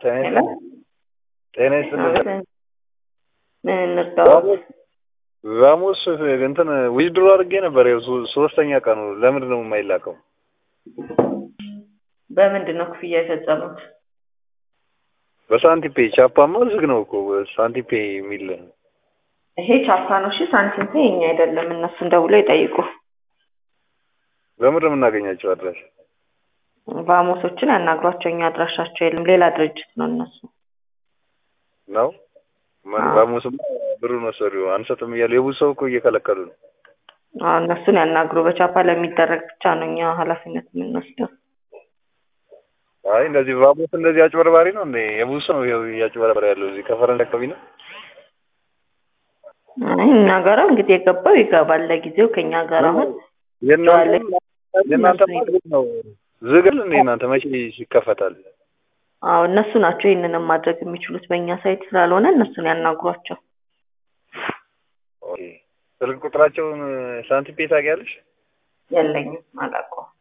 ጤና ሄሎ ጤና ይስጥልኝ። ምን እንርዳው? ቫሙስ እንትን ዊዝድሮ አድርጌ ነበር። ያው ሶ- ሶስተኛ ቀኑ ለምንድን ነው የማይላከው? በምንድን ነው ክፍያ የፈጸሙት? በሳንቲፔ ቻፓማ ዝግ ነው እኮ ሳንቲፔ የሚል ይሄ ቻፓ ነው። እሺ ሳንቲም ፔ የኛ አይደለም። እነሱን ደውለው ይጠይቁ። በምንድን ነው የምናገኛቸው አድራሽ? ቫሞሶችን ያናግሯቸው። እኛ አድራሻቸው የለም። ሌላ ድርጅት ነው እነሱ። ነው አዎ። ቫሙስማ ብሩን ወሰዱ አንሰጥም እያሉ የብዙ ሰው እኮ እየከለከሉ ነው። አዎ እነሱን ያናግሩ። በቻፓ ለሚደረግ ብቻ ነው እኛ ኃላፊነት የምንወስደው። አይ እንደዚህ ቫሙስ እንደዚህ አጭበርባሪ ነው እንዴ? የብዙ ሰው ይኸው እያጭበረበረ ያለው እዚህ ከፈረንሳይ አካባቢ ነው። አይ እኛ ጋር እንግዲህ የገባው ይገባል። ለጊዜው ከኛ ጋር አሁን የእናንተ የእናንተ እነሱ ዝግ ነው ዝግል እንዴ? እናንተ መቼ ይከፈታል? አዎ እነሱ ናቸው ይህንንም ማድረግ የሚችሉት በእኛ ሳይት ስላልሆነ እነሱን ያናግሯቸው። ኦኬ። ስልክ ቁጥራቸውን ሳንቲፔ ታውቂያለሽ? የለኝም፣ አላውቀውም።